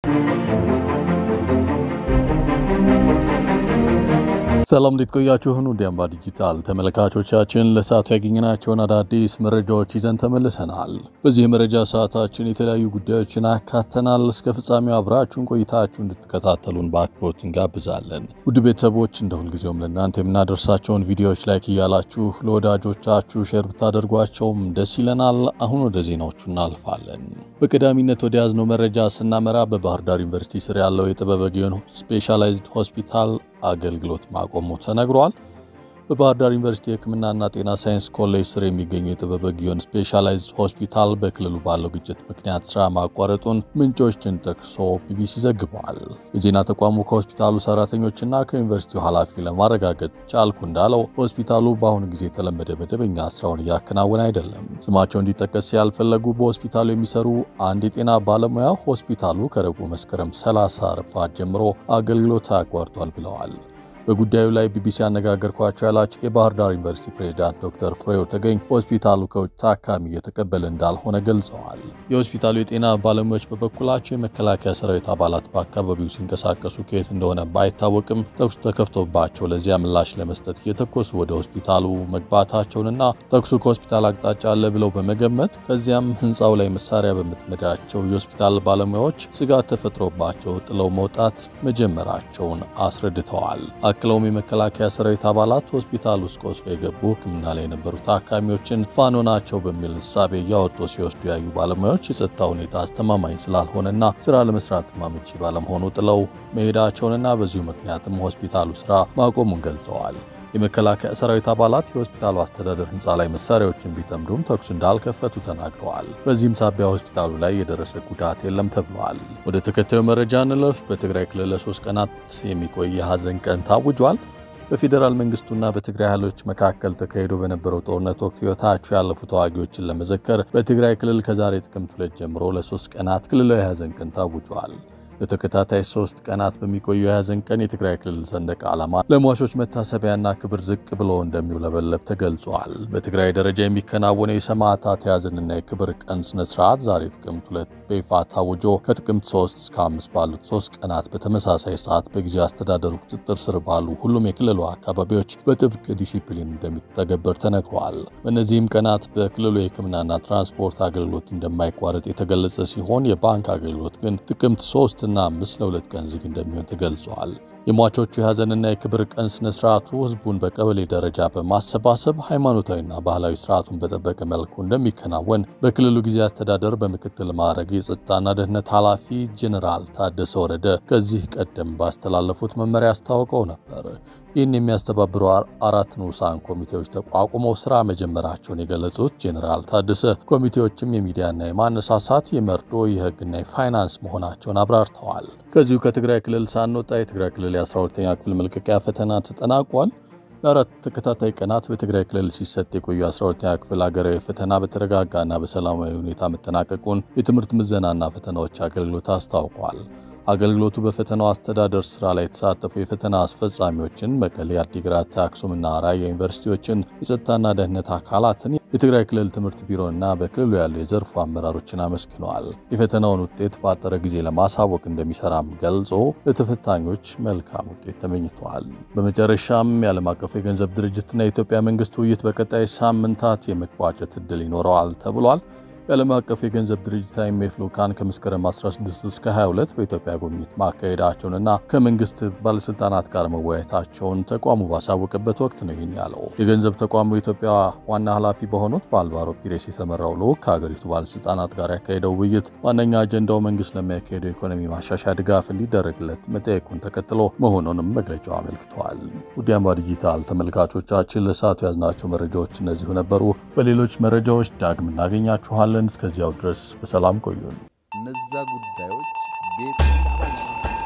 ሰላም እንዴት ቆያችሁን? ወደ አምባ ዲጂታል ተመልካቾቻችን ለሰዓቱ ያገኘናቸውን አዳዲስ መረጃዎች ይዘን ተመልሰናል። በዚህ የመረጃ ሰዓታችን የተለያዩ ጉዳዮችን አካተናል። እስከ ፍጻሜው አብራችሁን ቆይታችሁ እንድትከታተሉን በአክብሮት እንጋብዛለን። ውድ ቤተሰቦች እንደ ሁልጊዜውም ለእናንተ የምናደርሳቸውን ቪዲዮዎች ላይክ እያላችሁ ለወዳጆቻችሁ ሼር ብታደርጓቸውም ደስ ይለናል። አሁን ወደ ዜናዎቹ እናልፋለን። በቀዳሚነት ወደ ያዝነው መረጃ ስናመራ በባህር ዳር ዩኒቨርሲቲ ስር ያለው የጥበበ ግዮን ስፔሻላይዝድ ሆስፒታል አገልግሎት ማቆሙ ተነግሯል። በባህር ዳር ዩኒቨርሲቲ የሕክምናና ጤና ሳይንስ ኮሌጅ ስር የሚገኘው የጥበበ ግዮን ስፔሻላይዝድ ሆስፒታል በክልሉ ባለው ግጭት ምክንያት ስራ ማቋረጡን ምንጮችን ጠቅሶ ቢቢሲ ዘግቧል። የዜና ተቋሙ ከሆስፒታሉ ሰራተኞችና ከዩኒቨርሲቲው ኃላፊ ለማረጋገጥ ቻልኩ እንዳለው ሆስፒታሉ በአሁኑ ጊዜ የተለመደ መደበኛ ስራውን እያከናወነ አይደለም። ስማቸው እንዲጠቀስ ያልፈለጉ በሆስፒታሉ የሚሰሩ አንድ የጤና ባለሙያ ሆስፒታሉ ከረቡዕ መስከረም 30 ረፋድ ጀምሮ አገልግሎት አቋርጧል ብለዋል። በጉዳዩ ላይ ቢቢሲ ያነጋገርኳቸው ያላቸው የባህር ዳር ዩኒቨርሲቲ ፕሬዝዳንት ዶክተር ፍሬው ተገኝ ሆስፒታሉ ከውጭ ታካሚ እየተቀበለ እንዳልሆነ ገልጸዋል። የሆስፒታሉ የጤና ባለሙያዎች በበኩላቸው የመከላከያ ሰራዊት አባላት በአካባቢው ሲንቀሳቀሱ ከየት እንደሆነ ባይታወቅም ተኩስ ተከፍቶባቸው ለዚያ ምላሽ ለመስጠት እየተኮሱ ወደ ሆስፒታሉ መግባታቸውንና ተኩሱ ከሆስፒታል አቅጣጫ አለ ብለው በመገመት ከዚያም ህንፃው ላይ መሳሪያ በምትመዳቸው የሆስፒታል ባለሙያዎች ስጋት ተፈጥሮባቸው ጥለው መውጣት መጀመራቸውን አስረድተዋል። አክለውም የመከላከያ ሰራዊት አባላት ሆስፒታል ውስጥ ቆስሎ የገቡ ሕክምና ላይ የነበሩ ታካሚዎችን ፋኖ ናቸው በሚል እሳቤ እያወጡ ሲወስዱ ያዩ ባለሙያዎች የጸጥታ ሁኔታ አስተማማኝ ስላልሆነና ስራ ለመስራት አመቺ ባለመሆኑ ጥለው መሄዳቸውንና በዚሁ ምክንያትም ሆስፒታሉ ስራ ማቆሙን ገልጸዋል። የመከላከያ ሰራዊት አባላት የሆስፒታሉ አስተዳደር ህንፃ ላይ መሳሪያዎችን ቢጠምዱም ተኩስ እንዳልከፈቱ ተናግረዋል። በዚህም ሳቢያ ሆስፒታሉ ላይ የደረሰ ጉዳት የለም ተብሏል። ወደ ተከታዩ መረጃ እንለፍ። በትግራይ ክልል ለሶስት ቀናት የሚቆይ የሀዘን ቀን ታውጇል። በፌዴራል መንግስቱና በትግራይ ኃይሎች መካከል ተካሂዶ በነበረው ጦርነት ወቅት ህይወታቸው ያለፉ ተዋጊዎችን ለመዘከር በትግራይ ክልል ከዛሬ ጥቅምት ሁለት ጀምሮ ለሶስት ቀናት ክልላዊ የሀዘን ቀን ታውጇል። ለተከታታይ ሶስት ቀናት በሚቆየው የሀዘን ቀን የትግራይ ክልል ሰንደቅ ዓላማ ለሟቾች መታሰቢያና ክብር ዝቅ ብሎ እንደሚውለበለብ ተገልጿል። በትግራይ ደረጃ የሚከናወነው የሰማዕታት የሀዘንና የክብር ቀን ስነ ስርዓት ዛሬ ጥቅምት ሁለት በይፋ ታውጆ ከጥቅምት 3 እስከ 5 ባሉት ሶስት ቀናት በተመሳሳይ ሰዓት በጊዜያዊ አስተዳደሩ ቁጥጥር ስር ባሉ ሁሉም የክልሉ አካባቢዎች በጥብቅ ዲሲፕሊን እንደሚተገበር ተነግሯል። በእነዚህም ቀናት በክልሉ የሕክምናና ትራንስፖርት አገልግሎት እንደማይቋረጥ የተገለጸ ሲሆን የባንክ አገልግሎት ግን ጥቅምት 3 እና አምስት ለሁለት ቀን ዝግ እንደሚሆን ተገልጿል። የሟቾቹ የሀዘንና የክብር ቀን ስነ ስርዓቱ ህዝቡን በቀበሌ ደረጃ በማሰባሰብ ሃይማኖታዊና ባህላዊ ስርዓቱን በጠበቀ መልኩ እንደሚከናወን በክልሉ ጊዜ አስተዳደር በምክትል ማዕረግ የጸጥታና ደህንነት ኃላፊ ጄኔራል ታደሰ ወረደ ከዚህ ቀደም ባስተላለፉት መመሪያ አስታውቀው ነበር። ይህን የሚያስተባብሩ አራት ንዑሳን ኮሚቴዎች ተቋቁመው ስራ መጀመራቸውን የገለጹት ጄኔራል ታደሰ ኮሚቴዎችም የሚዲያና የማነሳሳት የመርዶ የህግና የፋይናንስ መሆናቸውን አብራርተዋል። ከዚሁ ከትግራይ ክልል ሳንወጣ የትግራይ ክልል የ12ኛ ክፍል መልቀቂያ ፈተና ተጠናቋል። ለአራት ተከታታይ ቀናት በትግራይ ክልል ሲሰጥ የቆዩ 12ኛ ክፍል ሀገራዊ ፈተና በተረጋጋና በሰላማዊ ሁኔታ መጠናቀቁን የትምህርት ምዘናና ፈተናዎች አገልግሎት አስታውቋል። አገልግሎቱ በፈተናው አስተዳደር ስራ ላይ የተሳተፉ የፈተና አስፈጻሚዎችን፣ መቀሌ፣ አዲግራት፣ አክሱምና ራያ ዩኒቨርሲቲዎችን፣ የጸጥታና ደህንነት አካላትን፣ የትግራይ ክልል ትምህርት ቢሮና በክልሉ ያሉ የዘርፉ አመራሮችን አመስግነዋል። የፈተናውን ውጤት በአጠረ ጊዜ ለማሳወቅ እንደሚሰራም ገልጾ ለተፈታኞች መልካም ውጤት ተመኝተዋል። በመጨረሻም የዓለም አቀፉ የገንዘብ ድርጅትና የኢትዮጵያ መንግስት ውይይት በቀጣይ ሳምንታት የመቋጨት እድል ይኖረዋል ተብሏል። የዓለም አቀፍ የገንዘብ ድርጅት አይኤምኤፍ ልዑካን ከመስከረም 16 እስከ 22 በኢትዮጵያ ጉብኝት ማካሄዳቸውንና ከመንግስት ባለስልጣናት ጋር መወያየታቸውን ተቋሙ ባሳወቀበት ወቅት ነው ይህን ያለው። የገንዘብ ተቋሙ የኢትዮጵያ ዋና ኃላፊ በሆኑት በአልቫሮ ፒሬስ የተመራው ልዑክ ከሀገሪቱ ባለስልጣናት ጋር ያካሄደው ውይይት ዋነኛ አጀንዳው መንግስት ለሚያካሄደው ኢኮኖሚ ማሻሻያ ድጋፍ እንዲደረግለት መጠየቁን ተከትሎ መሆኑንም መግለጫው አመልክቷል። ውድ አምባ ዲጂታል ተመልካቾቻችን ለሰዓቱ ያዝናቸው መረጃዎች እነዚሁ ነበሩ። በሌሎች መረጃዎች ዳግም እናገኛችኋለን። እስከዚያው ድረስ በሰላም ቆዩን። እነዛ ጉዳዮች ቤት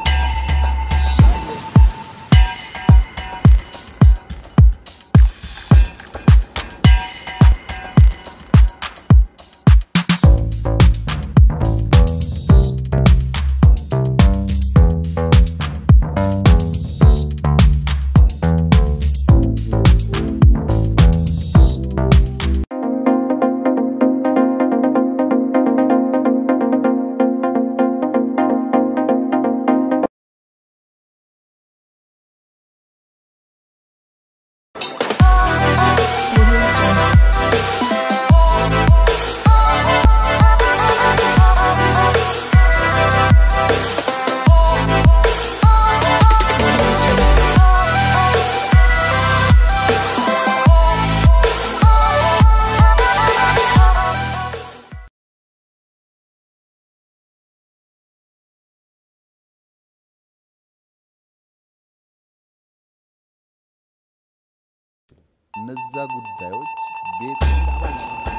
እነዛ ጉዳዮች ቤት እንደ አባል